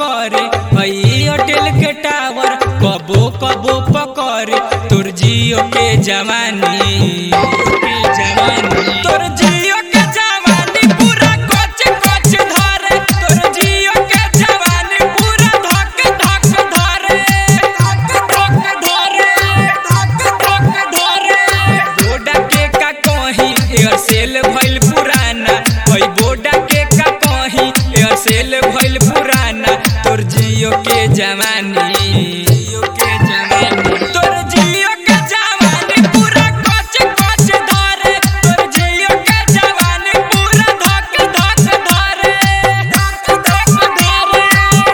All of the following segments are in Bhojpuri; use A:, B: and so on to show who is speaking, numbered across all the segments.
A: पकड़े हई एयरटेल के टावर कबो कबो पकड़े तोर जियो के जवानी के जवानी तोर जियो के जवानी पूरा कोच कोच धरे तोर जियो के जवानी पूरा धक धक धरे धक धक धरे धक धक धरे बोडा के का कहीं एयरसेल भइल पुराना हई बोडा के का कहीं एयरसेल भइल पुराना तोर जियो के जवानी जियो के जवानी तोर जियो के जवानी पूरा कोच कोच धरे तोर जियो के जवानी पूरा धक धक धरे धक धक धरे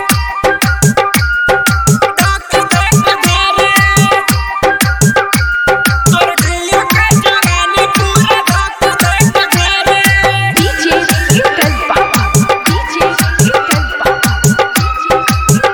A: धक धक धरे तोर जियो के जवानी पूरा धक धक धरे
B: DJ Yukel Papa. DJ Yukel Papa.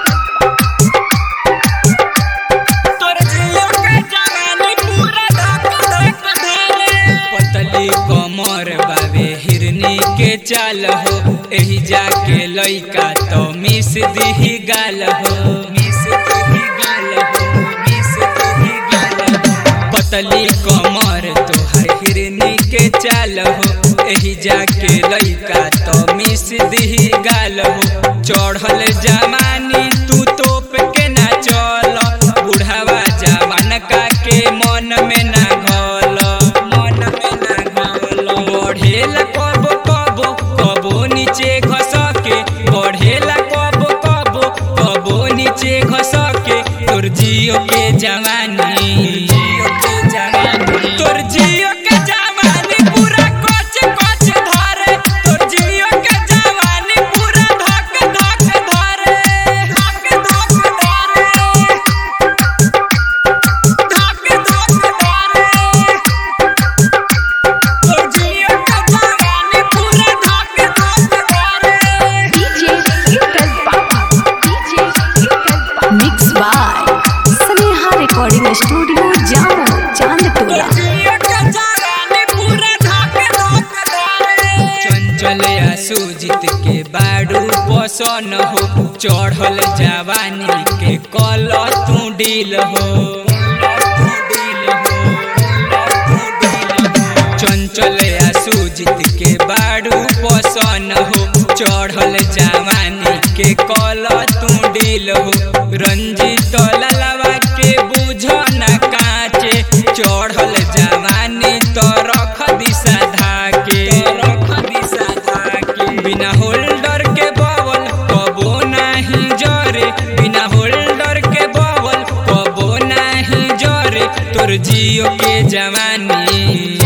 A: तोर जियो के जवानी पूरा धक धक धरे पतली कमर बाबे हिरनी के चाल हो एही जाके लइका तो मिस दिही गाल हो मिस दिही गाल हो मिस दिही गाल हो पतली कमर तोहर हिरनी के चाल हो एही जाके लइका तो मिस दिही गाल हो चढ़ल जमानी तू तोप के ना चल बुढ़ावा जवान का के मन में ना घल मन में ना घल बढ़ेला कबो कबो कबो नीचे घस के बढ़ेला कबो कबो कबो नीचे घस के तोर जियो के जवानी जियो के जवानी तोर जियो के जवानी पूरा कोच कोच धरे तोर जियो के जवानी पूरा धक धक धरे धक धक धरे धक धक धरे तोर जियो के जवानी पूरा धक धक धरे
B: DJ Yukel Papa. DJ Yukel Papa. Mixed by Sneha Recording Studio, Jammu, Chandtola.
A: चंचल या सुजित के बाड़ू पसन हो चढ़ल जवानी के कल तू डील हो चंचल या सुजित के बाड़ू पसन हो चढ़ल जवानी के कल तू डील हो रंजित ललवा के बुझ न काचे चढ़ल जवानी तो रख दिशा धाके रख दिशा धाके बिना होल्डर के बवल कबो नाही जरे बिना होल्डर के बवल कबो नाही जरे तोर जियो के जवानी